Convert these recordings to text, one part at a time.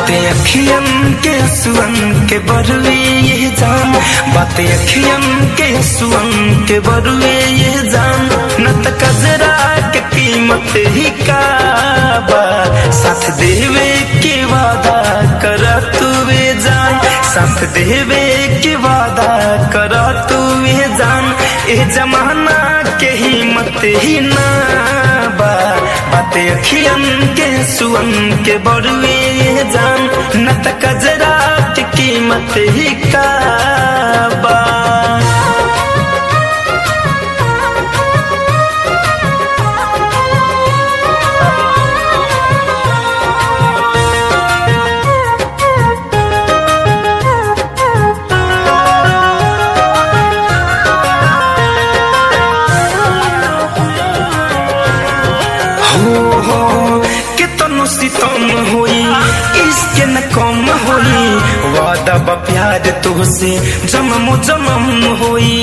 बातें अखियन के सुअन के बरुए ये जान बातें अखियन के सुअन के बरुए ये जान न त कजरा के कीमत ही का बा साथ देवे के वादा कर तू वे जान साथ देवे के वादा कर तू वे जान ए जमाना के हिम्मत ही ना बा बातें अखियन के सुअन के बरुए जान न त कजरा की कीमत ही का बा हो हो कितनो सितम होई इसके न कम होई वादा बा प्यार तुहसे जमम जमम होई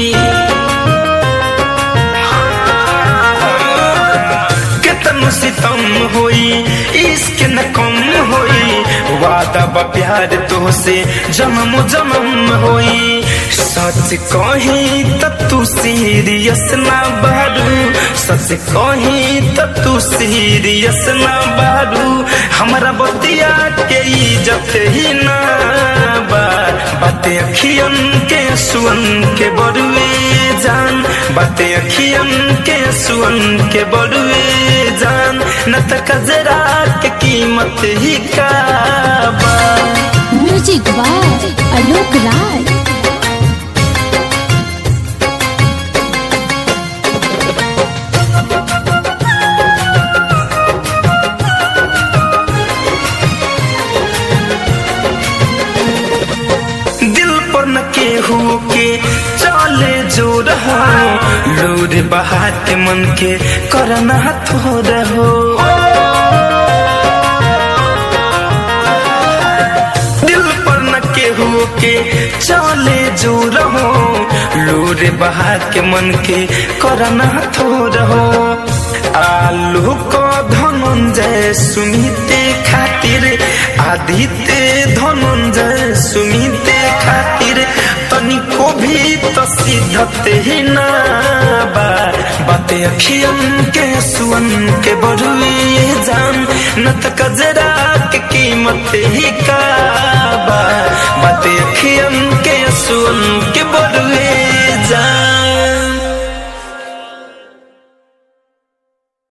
कितनो सितम होई इसके न कम होई वादा बा प्यार तुहसे जमम जमम होई सच कही त तू सीरियस ना बारू सच कही त तू सीरियस ना बारू हमरा बतिया के इज्जत ही ना बा बातें अखियन के सुअन के बरुए जान बातें अखियन के सुअन के बरुए जान न त कजरा के कीमत ही का बा म्यूजिक बाय आलोक राय दिल पर न केहू के चले जो रहो लोर बहा के मन के करना थो रहो दिल पर न केहू के चले जो रहो लोर बहा के मन के करना थो रहो आलू को धनंजय सुमिते खातिर आदित्य धनंजय सुमिते खातिर तनिको भी तो सिद्धत ही ना बा बातें अखियन के सुअन के बरुए जान न त कजरा के कीमत ही का बा बातें अखियन के सुअन के